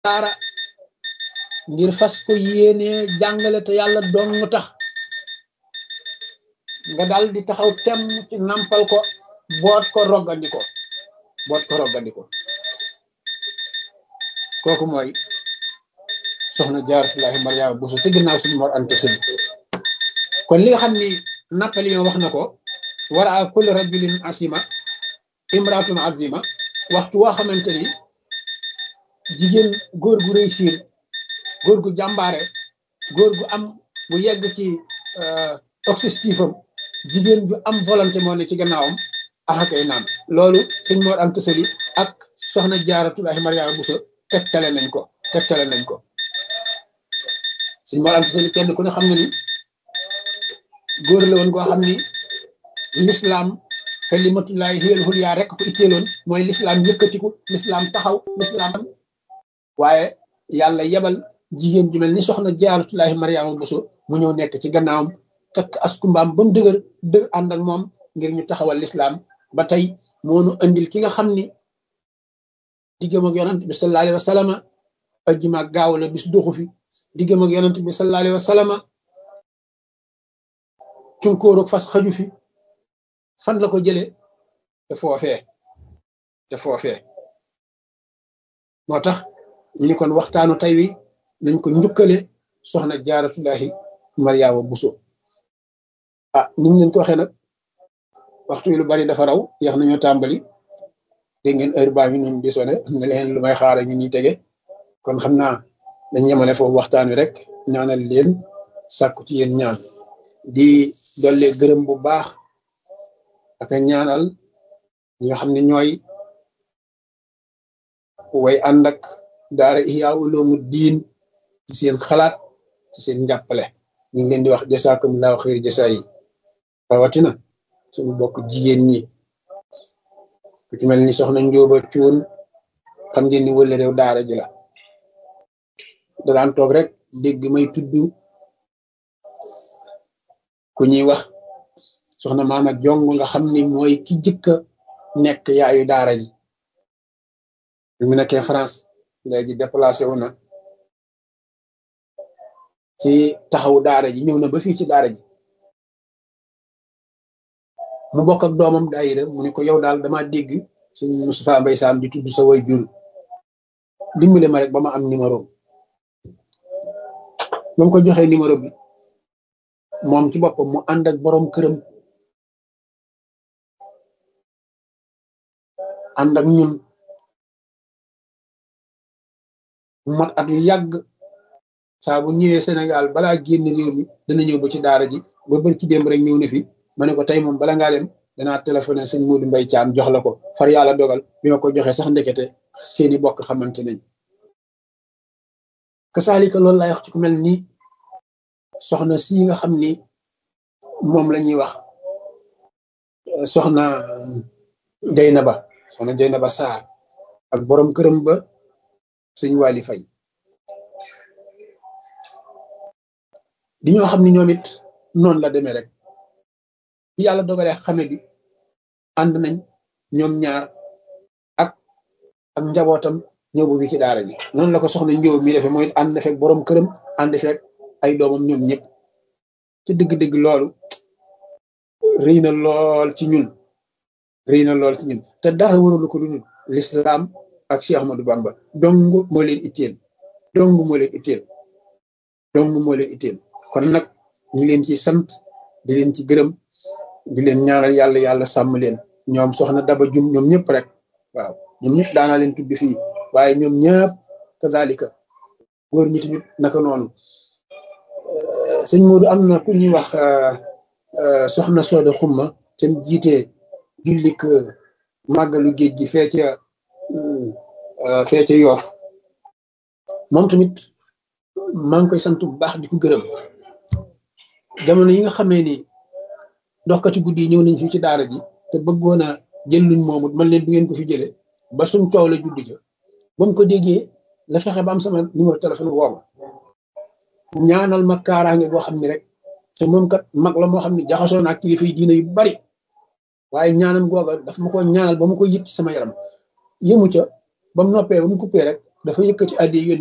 daara ngir fas ko yéenee jàngale te yàlla dong tax nga dal di taxaw temm ci nampal ko boot ko roggandi ko boot ko roggandi ko kooku mooy soxna jaaratullahi mariama buso te ginnaaw suñu mor ante sëñ kon li nga xam ni Napoléon wax na ko wara a kulli rajulin asima imratun azima waxtu woo xamante ni jigéen góor gu réussir góor gu jàmbaare góor gu am bu yegg ci objectif am jigéen ju am volonté moo ne ci gannaawam axakay naan loolu sëñ Mor Anta Sali ak soxna Jaaratullaahi Mariama Buso tegtale nañ ko tegtale nañ ko sëñ Mor Anta Sali kenn ku ne xam na ni góor la woon koo xam ni lislaam kalimatullaahi hiyal ulyaa rek ko itteeloon mooy lislaam yëkkatiku lislaam taxaw lislaam waaye yàlla yebal jigéen ju mel ni soxna Jaaratullaahi Mariama Buso mu ñëw nekk ci gannaawam takk askumbaam ba mu dëgër dëgër ànd ak moom ngir ñu taxawal lislaam ba tey moonu andil ki nga xam ni diggam ak yonent bi sallallahu alayhi wa sallama ajjuma ak gaaw la bis doxu fi diggam ak yonent bi sallallahu alayhi wa sallama cunkóorug fas xaju fi fan la ko jële te foofee te foofee moo tax ñu ni kon waxtaanu tey wi nañ ko njukkale soxna jaaratullahi mariama buso ah niñ leen ko waxee nag waxtu wi lu bari dafa raw yax nañoo tàmbali dégg ngeen heure baa ngi noonu di sone am na leen lu may xaara ñu ñuy tege kon xam naa dañ yemale foofu waxtaan wi rek ñaanal leen sàkku ci yéen ñaan di dolle gërëm bu baax ak ñaanal ñi nga xam ne ñooy way ànd ak daara Ihya Ulumuddin ci seen xalaat ci seen njàppale ñu ngi leen di wax jasaakumullahu xayr jasaa yi rawatina suñu bokk jigéen ñi ku ci mel ni soxna njóoba cuun xam ngeen ni wële réew daara ji la da daan toog rek dégg may tudd ku ñuy wax soxna maama jong nga xam ni mooy ki jëkka nekk yaayu daara ji bi mu nekkee France léegi déplacé wu na ci taxawu daara ji ñëw na ba fii ci daara ji mu bokk ak doomam daayira mu ne ko yow daal dama dégg suñ Moustapha Mbay Saam di tudd sa way jur dimbale ma rek ba ma am numéro ba mu ko joxee numéro bi moom ci boppam mu ànd ak borom këram ànd ak ñun mot at yu yàgg saa bu ñëwee Sénégal balaa génn réew mi dana ñëw ba ci daara ji ba bër ci démb rek ñëw na fi ma ne ko tey moom bala ngaa dem danaa téléphoné sëñ Modou Mbaye Thiam jox la ko far yàlla dogal bi ma ko joxee sax ndekete seeni bokk xamante nañ kasaalika loolu laay wax ci ku mel ni soxna si nga xam ni moom la ñuy wax soxna Jeynaba soxna Jeynaba Sarr ak borom këram ba sëñ Waly Faye di ñoo xam ni ñoom it noonu la demee rek bi yàlla dogalee xame bi ànd nañ ñoom ñaar ak ak njabootam ñëw bu fi ci daara ji noonu la ko soxna njóob mi defee mooy ànd na fekk borom këram ànd fekk ay doomam ñoom ñëpp ci dëgg-dëgg loolu rëy na lool ci ñun rëy na lool ci ñun te dara waralu ko dudul l'islam ak Cheikh Ahmadou Bamba dong moo leen itteel dong moo leen itteel dong moo leen itteel kon nag ñu leen ci sant di leen ci gërëm di leen ñaanal yàlla yàlla sàmm leen ñoom soxna Daba Jum ñoom ñëpp rek waaw ñoom ñëpp daanaa leen tudd fii waaye ñoom ñëpp kazalika góor ñi tamit naka noonu sëñ Modou am na ku ñuy wax soxna Sooda Xumma te jiite jullik màggalu géej gi fee ca fee ca Yoof moom tamit maa ngi koy sant bu baax di ko gërëm jamono yi nga xamee ni doxkati guddi yi ñëw nañ fii ci daara ji te bëggoon a jël luñ moomut man leen du ngeen ko fi jëlee ba suñ coow la judd ca ba mu ko déggee la fexe ba am sama numéro téléphone woo ma ñaanal ma kaaraange goo xam ne rek te moom kat mag la moo xam ne jaxasoo naa kilifa yi diina yu bari waaye ñaanam googa daf ma ko ñaanal ba ma ko yëg ci sama yaram yëmu ca ba mu noppee ba mu coupé rek dafa yëkkati addi